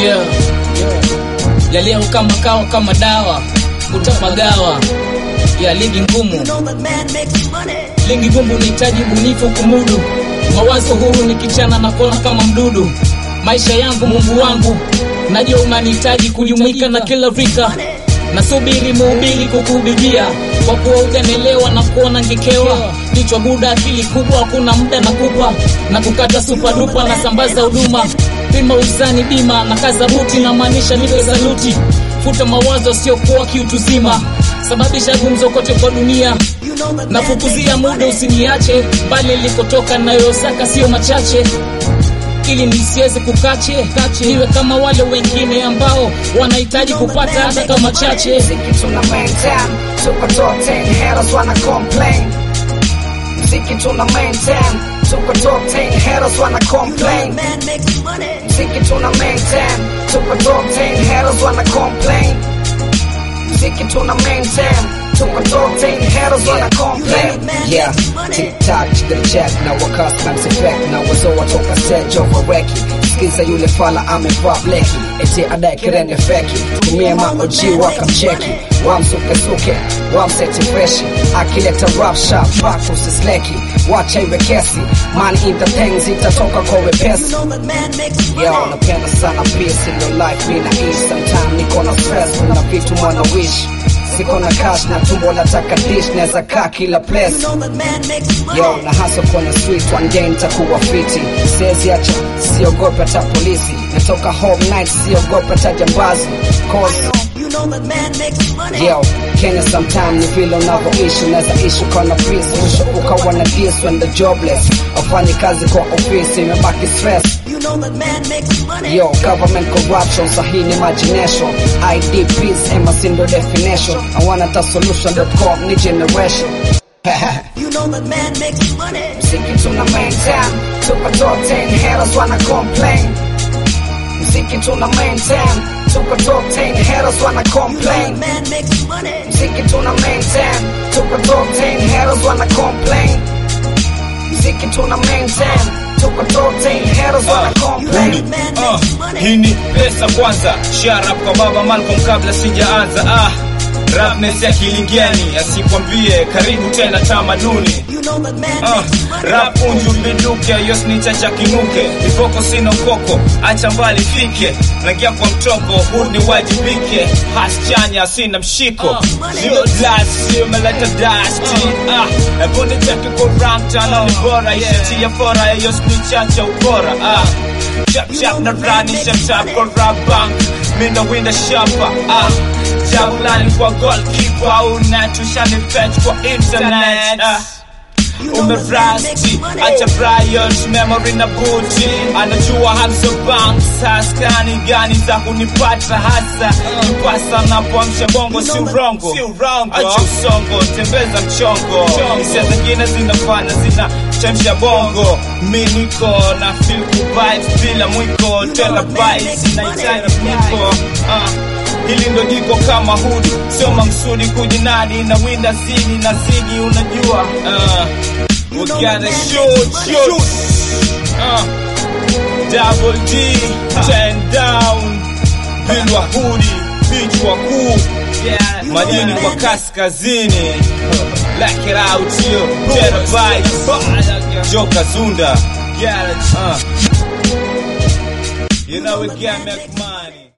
yeah, yeah. ya leo kama kawa kama dawa utapagawa ya ligi ngumu ligi ngumu nihitaji bunifu kumudu mawazo huru nikichana na kona kama mdudu maisha yangu mungu wangu najua unanihitaji kujumuika na kila rika nasubiri muhubiri kukuhubiria kwa kuwa ujanelewa na kuona ngekewa kichwa buda akili kubwa hakuna muda na kupa na kukata supadupa na sambaza huduma pima uzani bima na kaza buti na maanisha nipe saluti futa mawazo siokuwa kiutuzima sababisha gumzo kote kwa dunia nafukuzia muda usiniache mbali likotoka nayosaka sio machache ili nisiweze kukache niwe kama wale wengine ambao wanahitaji kupata hata kama chache Mziki tuna maintain, tuko top 10, haters wanna complain. Mziki tuna maintain, tuko top 10, haters wanna complain. Mziki tuna maintain, tuko top 10, haters wanna complain. Mziki tuna maintain, tuko top 10, haters wanna complain. Yeah, tick tock, chigga check na wakas man effect na wazo watoka stage over reki skiza yule fala amevaa bleki eti adai kirende feki tumie maoji wakamcheki wamsukesuke wamseti freshi akileta rap sharp back usisleki wacha iwe kesi man in the things itatoka kwa wepesi Yo, napenda sana peace in your life mina ease sometime niko na stress kuna vitu mwana wish siko na cash na tumbo lataka dish naweza kaa kila place yo na hasa kwenye street one day nitakuwa fiti siwezi acha siogope hata polisi natoka home night siogope hata jambazi cause Yo, Kenya sometime ni vile unavyoishi unaweza ishi kwa na peace mwisho ukawa na dis when the jobless afanye kazi kwa ofisi imebaki stress Yo, government corruption, sahi ni imagination IDPs, Emerson ndo definition I want a solution.com, ni generation Mziki tuna maintain, tuko top 10, haters wanna complain. Mziki tuna maintain, tuko top 10, haters wanna complain. Mziki tuna maintain, tuko top 10, haters wanna complain. Mziki tuna maintain, tuko top 10, haters wanna complain. Uh, hii ni pesa kwanza sharap kwa baba Malcolm kabla sijaanza ah rapness ya kilingeni asikwambie karibu tena tamaduni uh, rap unju biduke yosnichacha kinuke viboko sina ukoko acha mbali fike naingia kwa mtoko hudi wajibike haschanya sina mshiko sio das sio meleta dasti ah, ebonde chake koranta na ni bora isitia fora yosnichacha ubora ah Chap chap na rani chap chap kwa rap bank Mina winda shapa ah Jabulani kwa goalkeeper Unatushani fetch kwa internet ah umerasti acha Bryant memory na buti anajua hamso banks haskani gani za kunipata hasa nipasa napoamsha bongo si urongo acha usongo tembeza mchongo hisia zingine zinafanya zina chemsha bongo mi niko na feel kubite bila mwiko tena bite sinahitaji niko uh. Hili ndo jiko kama hudi, sio maksudi kujinadi na winda zini na zigi, unajua uh, we gotta shoot, shoot. Uh, double D, ten down, bilwa hudi, vichwa kuu majini kwa kaskazini Black it out yo, terabytes, Joka Zunda, uh, you know we can't make money.